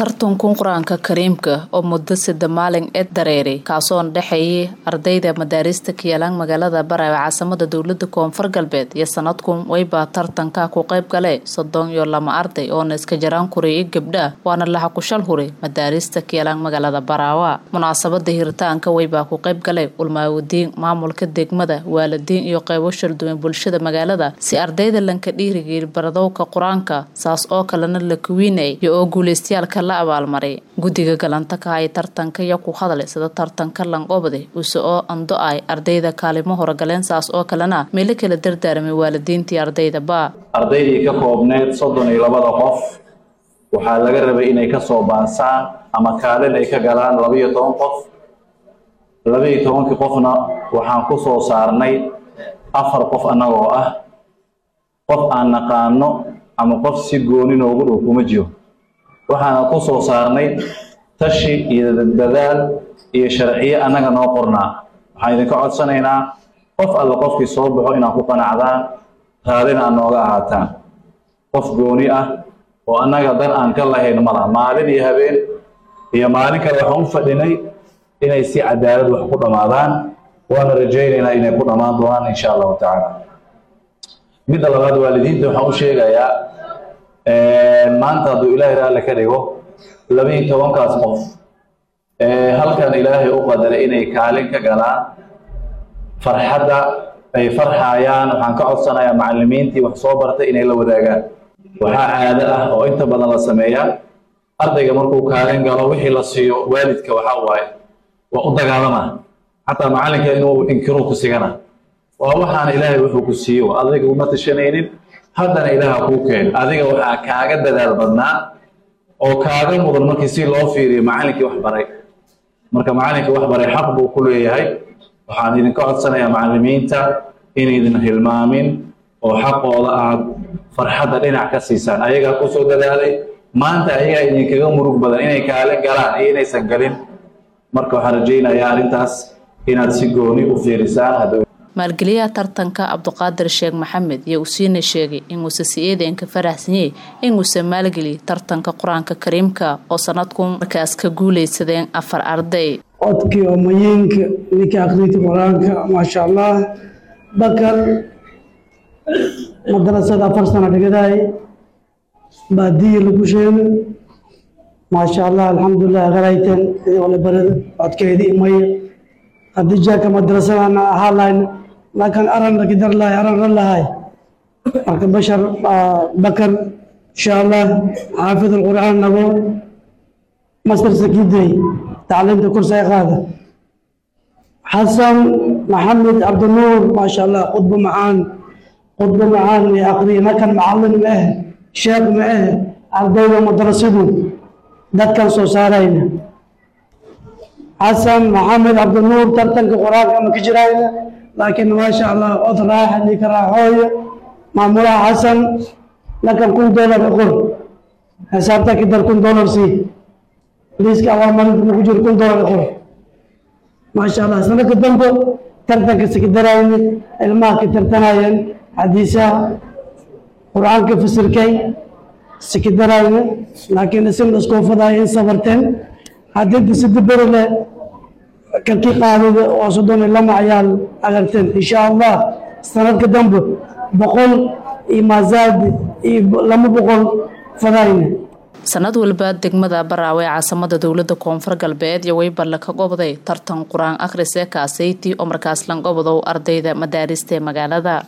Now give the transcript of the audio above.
tartankun qur-aanka kariimka oo muddo sida maalin eed dareeray kaasoon dhexeeyay ardayda madaarista kiyalaan magaalada baraawe caasimada dowlada koonfur galbeed iyo sanadkun waybaa tartanka ku qayb gale soddon iyo lama arday oona iska jaraan kuriyo gabdha waana laxa kushal huray madaarista kiyalaan magaalada baraawa munaasabada hiritaanka waybaa ku qayb galay ulmaawadiin maamulka degmada waalidiin iyo qaybo sharduwan bulshada magaalada si ardayda lanka dhiirigeli baradowka qur-aanka saas oo kalena la kuwiinay iyo oo guuleystayaalka la abaalmaray guddiga galanta ka ay tartanka iyo ku hadlay sida tartanka lanqobde use oo ando ay ardayda kaalimo horagaleen saas oo kalena meelo kala dardaaramay waalidiintii ardaydaba ardaydii ka koobneyd soddon iyo labada qof waxaa laga rabay inay kasoo baansaan ama kaalin ay ka galaan labaiyo toban qof labaiyo tobankii qofna waxaan ku soo saarnay afar qof annagoo ah qof aan naqaano ama qof si gooni noogu dhow kuma jiro waxaana ku soo saarnay tashi iyo dadaal iyo sharciye annaga noo qornaa waxaan idinka codsanaynaa qof alle qofkii soo baxo inaad ku qanacdaan raadina aad nooga ahaataan qof gooni ah oo annaga dan aan ka lahayn malaha maalin iyo habeen iyo maalin kale waxaan u fadhinay inay si cadaalad wax ku dhammaadaan waana rajaynaynaa inay ku dhammaan doonaan insha allahu tacaala midda labaad waalidiinta waxaan u sheegayaa maanta hadduu ilaahay raalli ka dhigo labaiyo tobankaas qof halkan ilaahay u qadaray inay kaalin ka galaan farxadda ay farxayaan waxaan ka codsanayaa macallimiintii wax soo bartay inay la wadaagaan waxaa caado ah oo inta badan la sameeyaa ardayga markuu kaalin galo wixii la siiyo waalidka waxaa waaye waa u dagaalama xataa macallinka inuu inkiruu ku sigana waa waxaana ilaahay wuxuu ku siiyo adiga uma tashanaynin haddana ilaaha kuu keen adiga waxaa kaaga dadaal badnaa oo kaaga mudan markii si loo fiiriyo macallinkii wax baray marka macallinkii wax baray xaq buu ku leeyahay waxaan idinka codsanayaa macallimiinta inaydin hilmaamin oo xaqooda aad farxadda dhinac ka siisaan ayagaa kusoo dadaalay maanta ayagaa idinkaga murug badan inay kaalin galaan iyo inaysan galin marka waxaan rajaynayaa arrintaas inaad si gooni u fiirisaan maalgeliyaha tartanka cabduqaadir sheekh maxamed iyo usiina sheegay inuusa si-eedeenka faraxsanyey inuusa maalgeliy tartanka qur-aanka kariimka oo sanadku markaas ka guuleysadeen afar arday codkii oo mayiinka ninka akrinta qur-aanka maasha allah bakar madarasada afar sano dhigadaay baadiyi lagu sheegay maasha allah alxamdulilah garayten idole barada codkeedii imaya haddii jaaka madrasadana ahaa lahayn laakiin aran lakidar lahay aran ran lahay marka bashar bakar insha allah xaafid alqur'aan nabo master sakiday tacliimta kursi ay qaada xasan maxamed cabdinuur maasha allah khudba macaan khudba macaan iyo aqriya nakan macallin ma ah sheekh ma ah ardayda madrasadu dadkan soo saarayna xasan maxamed cabdinuur tartanka qur-aanka ma ka jirayna laakiin maasha allah od raaxa ninka raaxooyo maamulaha xasan lakan kun dollar qor xisaabta kidar kun dollar sii liiska abaalmarinta ma ku jiro kun dollar qor maasha allah sanadka dambe tartanka sikidarayni ilmaha ka tartanayeen xadiisaha qur-aanka fasirkay sikidarayni laakiin isin iskoofadaay in sabarteen haddii sida beri leh kalkii qaadada oo soddon iyo lama ayaal agarteen insha allah sanadka dambe boqol iyo maazaadi iyo lama boqol fadayna sanad walba degmada baraawe ee caasimada dowlada koonfur galbeed iyo weybarle ka gobday tartan qur-aan akhris ee kaasayti oo markaas langobodow ardayda madaarista ee magaalada